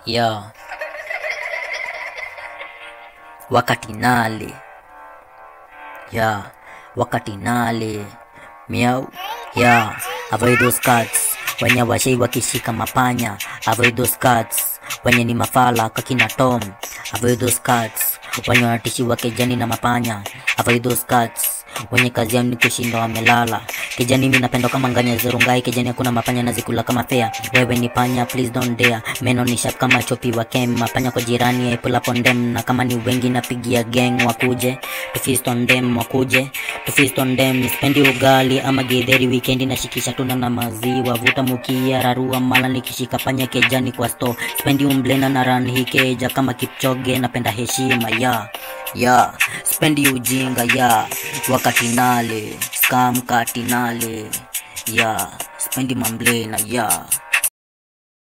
ya wakati nale ya wakati nale miau ya avoid those cats wenye washei wakishika mapanya avoid those cats wenye ni mafala kakina tom avoid those cats wenye wanatishiwa kejani na mapanya avoid those cats wenye kazi yao ni kushinda wamelala kijani mi napenda kama nganya zurungai kijani hakuna mapanya nazikula kama fea wewe ni panya please don't dare meno ni sharp kama chopi wa kem mapanya kwa jirani I pull up on them na kama ni wengi napigia gang wakuje to feast on them wakuje to feast on them spendi ugali ama githeri weekendi nashikisha tuna na maziwa vuta mukia rarua mala nikishika panya kejani kwa store spendi umblena na run hikeja kama kipchoge napenda heshima ya ya spendi ujinga ya wakati nale scam kati nale ya spendi mamblena ya